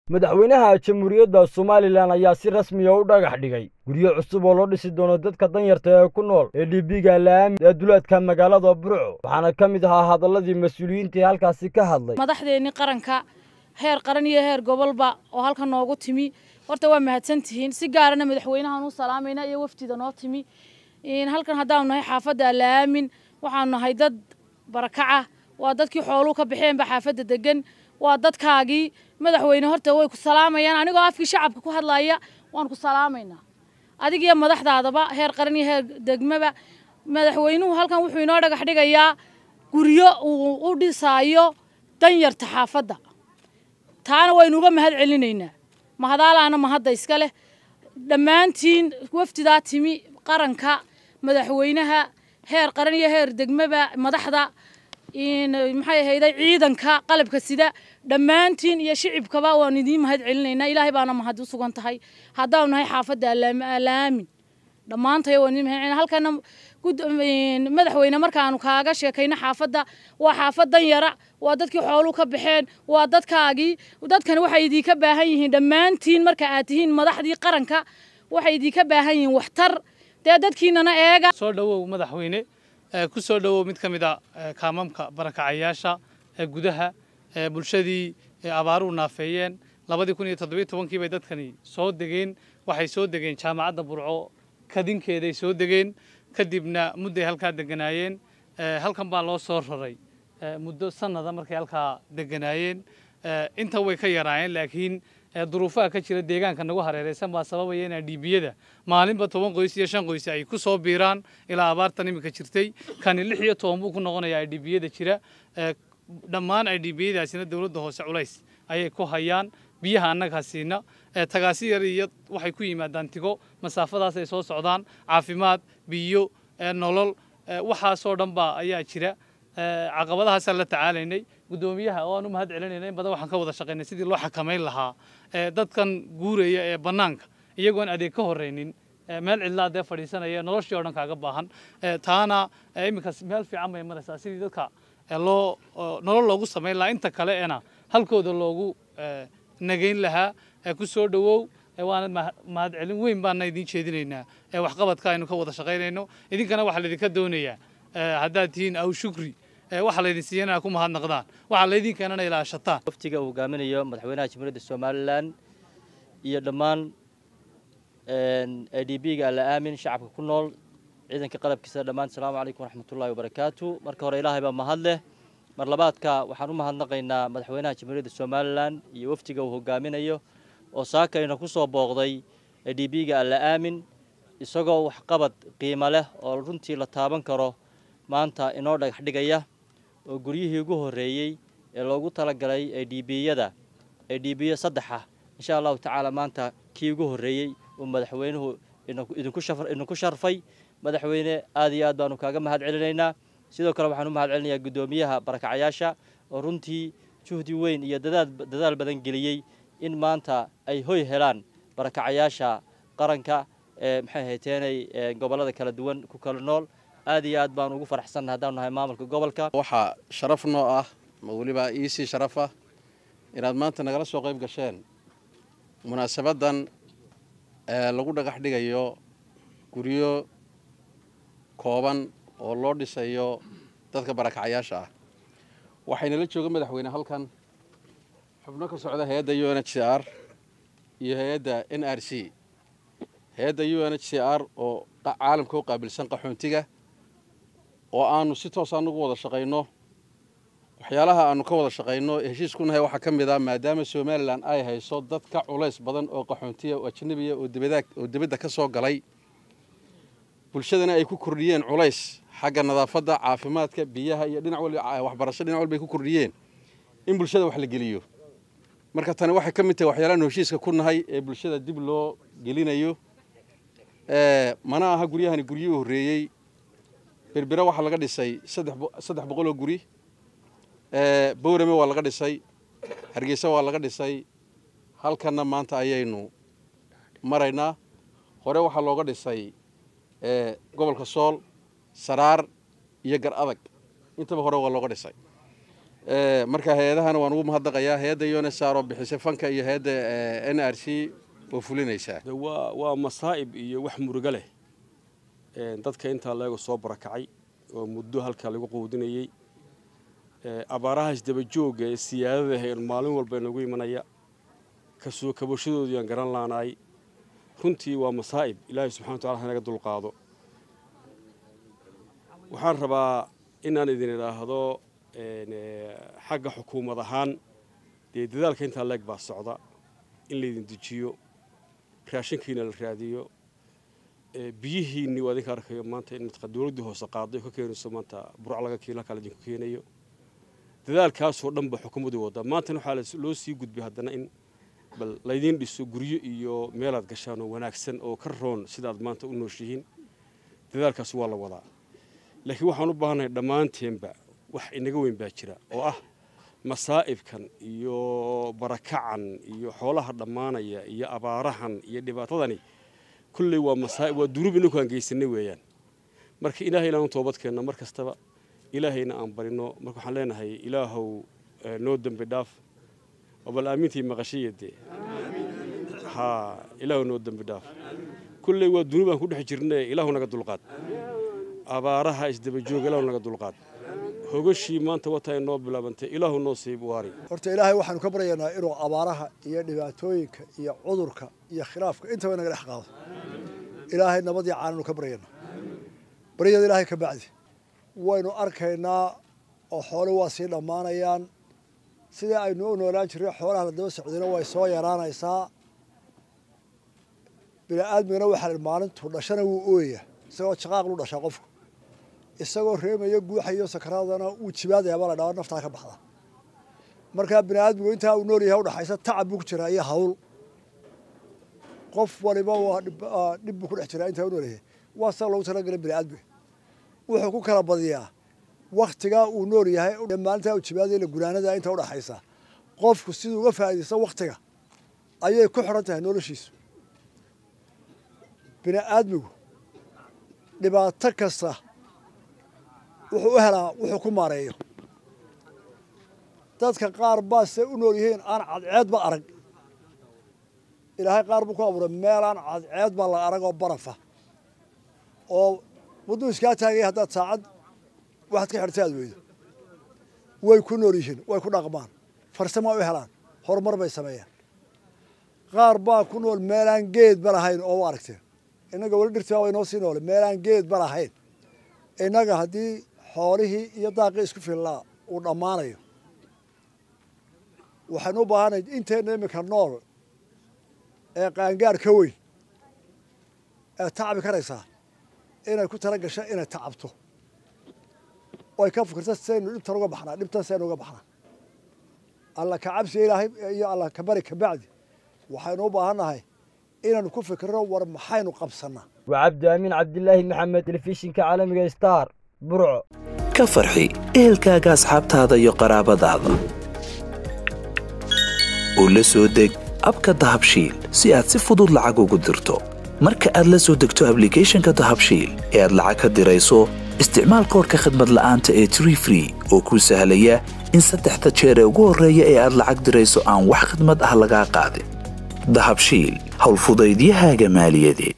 madaxweynaha jamhuuriyadda somalilan ayaa si rasmiya u dhagax dhigay guryo cusub oo loo dhisi doono dadka danyarta ee ku nool ee dhibiga laami ee duleedka magaalada burco waxaana ka mid ahaa hadalladii mas-uuliyiintii halkaasi ka hadlay madaxdeennii qaranka heer qaran iyo heer gobolba oo halka noogu timi horta waa mahadsantihiin si gaarana madaxweynahaan u salaamayna iyo wafdida noo timi halkan haddaanu nahay xaafadda alaamin waxaanu nahay dad barakaca waa dadkii xooluu ka baxeenba xaafadda degan waa dadkaagii madaxweyne horta way ku salaamayaan anigoo afkii shacabka ku hadlaya waan ku salaamaynaa adigiyo madaxdaadaba heer qaran iyo heer degmaba madaxweynuhu halkan wuxuu inoo dhagax dhigayaa guryo uu u dhisaayo danyarta xaafadda taana waynu uga mahad celinaynaa mahadaalaana mahadda iska leh dhammaantiin wafdidaa timi qaranka madaxweynaha heer qaran iyo heer degmaba madaxda maxay ahayday ciidanka qalabka sida dhammaantiin iyo shicibkaba waan idiin mahad celinaynaa ilaahay baana mahad u sugan tahay haddaanu nahay xaafadda alaamin dhammaantay waan idiin mahad celina halkana madaxweyne markaanu kaaga sheekayno xaafadda waa xaafad danyara waa dadkii xooluu ka baxeen waa dadkaagii dadkani waxay idinka baahan yihiin dhammaantiin marka aad tihiin madaxdii qaranka waxay idinka baahan yihiin waxtar dee dadkiinana eega soo dhowow madaxweyne ku soo dhowow mid ka mid a kaamamka barakacayaasha ee gudaha ee bulshadii abaaruhu naafeeyeen labadii kun iyo toddobiyo tobankii bay dadkani soo degeen waxay soo degeen jaamacadda burco kadinkeeday soo degeen kadibna mudday halkaa deganaayeen halkan baa loo soo raray muddo sanada markay halkaa deganaayeen inta way ka yaraayeen laakiin duruufaha ka jira deegaanka nagu hareeraysan baa sababaya inaa dhiibiyada maalinba toban qoys iyo shan qoys ay ku soo biiraan ilaa abaartan iminka jirtay kani lix iyo toban buu ku noqonayaa dhiibiyada jira dhammaan ay dhiibiyadaasina dowladda hoose culays ayay ku hayaan biyaha annagaa siina tagaasi yar iyo waxay ku yimaadaan tigo masaafadaas ay soo socdaan caafimaad biyo nolol waxaasoo dhan baa ayaa jira caqabadahaasaan la tacaalaynay guddoomiyaha oo aan u mahad celinayna in badan waxaan ka wada shaqaynay sidii loo xakamayn lahaa dadkan guuraya ee bannaanka iyagoon adeeg ka horraynin meel cidlaa dee fadhiisanaya noloshii oo dhan kaaga baahan taana iminkaas meel fiican bay maraysaa sidii dadka loo nolol loogu samayn lahaa inta kale ena halkooda loogu nagayn lahaa ku soo dhowow waana mahad celin weyn baana idiin jeedinaynaa waxqabadka aynu ka wada shaqaynayno idinkana waxaa laydinka doonayaa haddaad tihiin aw shukri waxaa laydin siiyana ku mahadnaqdaan waxaa laydin keenana ilaashataan waftiga uu hogaaminayo madaxweynaha jamhuuriyadda somalilan iyo dhammaan a d b ga alla aamin shacabka ku nool ciidanka qalabkiisa dhammaan asalaamu calaykum waraxmatullahi wabarakaatu marka hore ilaahay baa mahad leh mar labaadka waxaan u mahadnaqaynaa madaxweynaha jamhuuriyadda somalilan iyo waftiga uu hogaaminayo oo saakayna ku soo booqday a d b ga alla aamin isagoo waxqabad qiimo leh oo runtii la taaban karo maanta inoo dhagax dhigaya oo guryihii ugu horreeyey ee loogu talagalay ee dhiibiyada ee dhiibiyo saddexa insha allahu tacaala maanta kii ugu horreeyey uu madaxweynuhu idinku sharfay madaxweyne aad iyo aad baanu kaaga mahad celinaynaa sidoo kale waxaan u mahad celinayaa guddoomiyaha barakacayaasha oo runtii juhdi weyn iyo dadaal badan geliyey in maanta ay hoy helaan barakacayaasha qaranka ee maxay hayteenay gobollada kala duwan ku kala nool aad iyo aad baan ugu faraxsannahay haddaanu nahay maamulka gobolka waxaa sharaf noo ah ma weliba iisii sharaf ah inaad maanta nagala soo qayb gasheen munaasabaddan ee lagu dhagax dhigayo guryo kooban oo loo dhisayo dadka barakacayaasha ah waxaynala jooga madaxweyne halkan xubno ka socda hay-adda u n h c r iyo hay-adda n r c hay-adda u n h c r oo caalamka u qaabilsan qaxoontiga oo aanu si toos anugu wada shaqayno waxyaalaha aanu ka wada shaqayno heshiis ku nahay waxaa ka mid ah maadaama somalilan ay hayso dad ka culays badan oo qaxoontiya oo ajnabiya oo dibadda ka soo galay bulshadana ay ku kordhiyeen culays xagga nadaafadda caafimaadka biyaha iyo dhinac wal waxbarasho dhinac walba ay ku kordhiyeen in bulshada wax la geliyo marka tani waxay ka mid tahay waxyaalahan heshiiska ku nahay ee bulshada dib loo gelinayo mana aha guryahani guryihii horreeyey berbera waxaa laga dhisay saddex boqol oo guri bowrame waa laga dhisay hargeysa waa laga dhisay halkanna maanta ayaynu maraynaa hore waxaa looga dhisay gobolka sool saraar iyo gar adag intaba hore waa looga dhisay marka hay-adahana waan ugu mahadnaqayaa hay-adda unsar oo bixisay fanka iyo hay-adda n r c oo fulinaysaa waa waa masaa'ib iyo wax murugo leh dadka intaa leego soo barakacay oo muddo halkaa lagu quudinayey abaaraha isdabajooga ee siyaadada hayn maalin walba inagu imanaya kasoo kabashadoodu yaan garan laanaay runtii waa masaa'ib ilaahay subxana wa tacala hanaga dulqaado waxaan rabaa inaan idin idhaahdo xagga xukuumad ahaan dee dadaalka intaa leeg baa socda in laydin dejiyo raashinkiina la raadiyo biyihiinni waa idinka arkayo maanta in matqa dowladdii hoose qaaday ka keenayso maanta burc laga kiila kale idinku keenayo dadaalkaasoo dhan ba xukuumaddu wadda maantana waxaa loo sii gudbay haddana in bal laydiin dhiso guryo iyo meelaad gashaan oo wanaagsan oo ka roon sidaad maanta u nooshihiin dadaalkaas waa la wadaa laakiin waxaan u baahannahay dhammaanteenba wax inaga weyn baa jira oo ah masaa'ibkan iyo barakacan iyo xoolaha dhammaanaya iyo abaarahan iyo dhibaatadani kulley waa masaa'ib waa dunuub inaku aan geysanay weeyaan marka ilaahay inaan u toobadkeenno mar kastaba ilaahayna aan barino marka waxaan leenahay ilaahow noo dembi dhaaf oo bal aamintii maqashaya dee haa ilaahow noo dembi dhaaf kulley waa dunuub aan ku dhex jirne ilaahu naga dulqaad abaaraha isdabajooga ilaahu naga dulqaad hogashii maanta wataa inoo bilaabantay ilaahu noo siib waari horta ilaahay waxaanu ka baryaynaa inuu abaaraha iyo dhibaatooyinka iyo cudurka iyo khilaafka intaba inaga dhex qaado ilaahay nabadii caananu ka baryaynaa baryada ilaahay ka bacdi waynu arkaynaa oo xoole waa sii dhammaanayaan sidii aynu u noolaan jirray xoolaha la daba socdayna way soo yaraanaysaa bini aadmigana waxaa la maalintuu dhashana wuu ooyayaa isagoo jaqaaq lu dhashaa qofku isagoo reemaya guuxayo sakaraadana wuu jibaadayaa baa la dhaaa naftaa ka baxda markaa bini aadmigu intaa uu nool yahay udhaxaysa tacab buu ku jiraa iyo hawl qof waliba waa dhib buu ku dhex jiraa intaa u nool yahay waa saa loogu talagalay bini aadmiga wuxuu ku kala badiyaa waktigaa uu nool yahay maalintaa uu jibaadaya la gunaanada inta udhaxaysa qofku siduu uga faa'iidaysta waktiga ayay ku xidhan tahay noloshiisu bini aadmigu dhibaato kasta wuxuu u helaa wuxuu ku maareeyo dadka qaar baa se u nool yihiin aan cadceedba arag ilaahay qaar buu ku abuuray meelaan cadceed baa la arag oo barafa oo wadduu iskaa taagaya haddaad saacad waxaad ka xidhta aad weydo way ku nool yihiin way ku dhaqmaan farsamo u helaan horumar bay sameeyaan qaar baa ku nool meelaan geedba lahayn oo u aragteen innaga weli dhirtaa way noo sii noole meelaan geedba lahayn innaga haddii xoolihii iyo daaqii isku fillaa uu dhammaanayo waxaynu u baahanay inteenna iminka nool ee qaangaar ka weyn ee tacabi karaysaa inay ku tala gasho inay tacabto oy ka fikirto saynu dhibtan uga baxnaa dhibtan saynu uga baxnaa alla ka cabsiga ilaahay iyo alla ka bari ka bacdi waxaynu u baahannahay inaynu ku fikirno war maxaynu qabsannaa waa cabdi aamin cabdilaahi maxamed telefishinka caalamiga star burco ka farxi ehelkaaga asxaabtaada iyo qaraabadaada oo la soo deg abka dahabshiil si aad si fudud lacag ugu dirto marka aad la soo degto ablicathonka dahabshiil ee aad lacag ka dirayso isticmaal koorka khadmad la'aanta ee tree free oo kuu sahlaya in saddexda jeer ee ugu horreeya ee aad lacag dirayso aan wax khadmad ah lagaa qaadin dahabshiil howlfudaydiyahaaga maaliyadeed